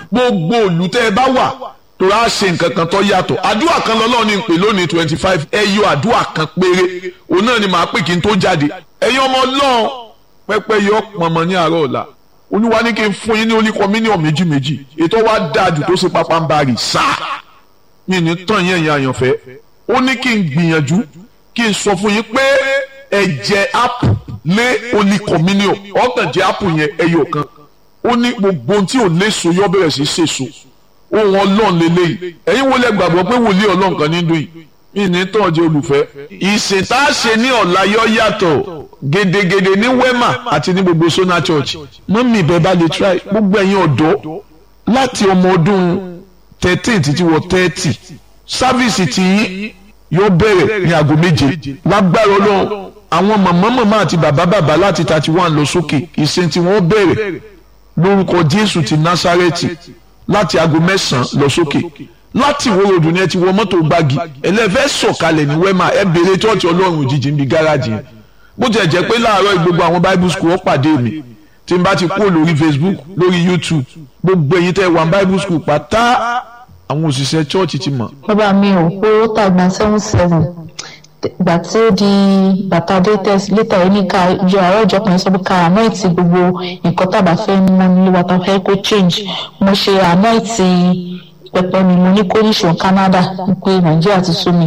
gbogbo òlù tẹ́ ẹ bá wà tó rà ṣe nǹkan kan tó yàtọ̀ àdúrà kan lọ́lọ́run ní pè lónìí twenty five ẹ yọ àdúrà kan péré òun náà ni màá pè kí n tó jáde ẹ̀yin ọmọ ọlọ́run pẹ́pẹ́ yọ pọ̀nmọ́ ní àárọ̀ ọ̀la olúwa ní kí n fún yín ní oníkọ mílíọ̀nù méjì méjì ètò wa dáàdù tó ṣe pápá ń bá rì sáà yìí ní tán yẹn yẹn àyànfẹ́ ó ní kí n gbìyànjú kí n sọ fún yín pé ẹ jẹ ápù lé oníkọ mílíọ̀nù ọ̀gàn jẹ ápù yẹn ẹyọ kan ó ní gbogbo ohun tí ò léso yọ bẹ̀rẹ̀ sí ṣèso ohun ọlọ́run lélẹ́yìí ẹ̀yin wo lẹ gbàgbọ́ pé wòlíì ọlọ́run kan ní dùn yìí ìní tán jẹ́ olùfẹ́. ìsìn tá a ṣe ní ọ̀la yọ yàtọ̀ gedegede ní wema àti ní gbogbo sona church mọ́mí ibẹ̀ bá lè try gbogbo ẹ̀yin ọ̀dọ́ láti ọmọ ọdún thirteen títí wọ thirty sáfíìsì tí yóò bẹ̀rẹ̀ ní aago méje lágbára ọlọ́run àwọn màmá màmá àti bàbá bàbá láti thirty one lọ sókè ìsìn tí wọ́n bẹ̀rẹ̀ lórúkọ jésù ti násárẹ́tì láti aago mẹ́sàn-án lọ sókè láti ìwé ròdù ni ẹ ti wọ mọ́tò gbági ẹlẹ́fẹ́ sọ̀kalẹ̀ ní wẹ́mà ẹ béèrè chọ́ọ̀chì ọlọ́run òjijì níbi gáràjì yẹn bó tiẹ̀ jẹ́ pé láàárọ̀ gbogbo àwọn bible school ó pàdé mi tí n bá ti kúrò lórí facebook lórí youtube gbogbo èyí tẹ́ wà bible school pátá àwọn òṣìṣẹ́ chọ́ọ̀chì ti mọ̀. bàbá mi ò pé ó tàgbà seven seven ìgbà tí ó di bàtà dates létà yìí ní ká ìjọ àárọ̀ ìjọ kan sọ pé ká ànáìtì gbogbo nǹkan tàbá fẹ́ mú nílé wa tá fẹ́ kó change mo ṣe ànáìtì pẹpẹ mi mo ní kóríṣọ Canada pé Nàìjíríà ti sú mi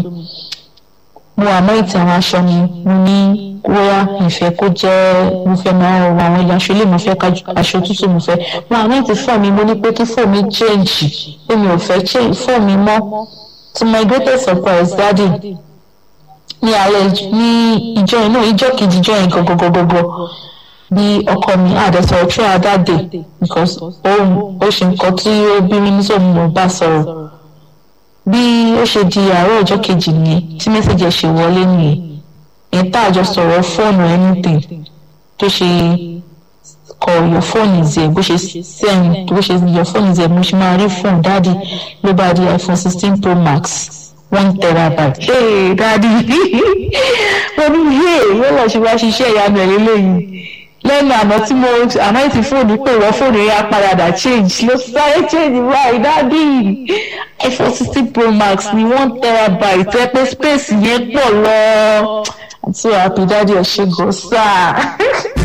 mo ànáìtì àwọn aṣọ mi mo ní wíwá ìfẹ́ kó jẹ́ mo fẹ́ máa rọ àwọn ilé aṣọ ilé mo fẹ́ aṣọ tútù mo fẹ́ mo ànáìtì fọ́ mi mo ní pé kí fọ́ mi change pé mi ò fẹ́ change fọ́ mi mọ́ to my greatest surprise daddy ní alẹ́ ní ìjọ yẹn náà ìjọ kejì ìjọ yẹn gọgọgọgọgọ bí ọkọ mi àdẹsọ̀rọ̀ throughout that day because òun ó ṣe nǹkan tí ó bí mi ní sóun mo bá sọ̀rọ̀ bí ó ṣe di àárọ̀ ọjọ́ kejì nìyẹn tí mẹ́sàgì ẹ̀ ṣe wọlé nìyẹn ẹ̀ tá àjọ sọ̀rọ̀ fóònù anything tó ṣe kọ your phone is there bó ṣe send bó ṣe your phone is there mo ṣe máa rí fóònù dáàdi ló bá di iPhone sixteen pro max one terabyte. hey dadi mo ní hey wọ́n lọ ṣe wá ṣiṣẹ́ ìyanu ẹ̀ lélẹ́yìn lẹ́nu àná tí mo àná ti fóònù pé ìwọ fóònù yẹn apàdàdà change ló sáré change báyìí dadi iphone sixteen pro max ní one terabyte ẹ pé space yẹn pọ̀ lọ i'm so happy dadi ẹ ṣe gọ sáà.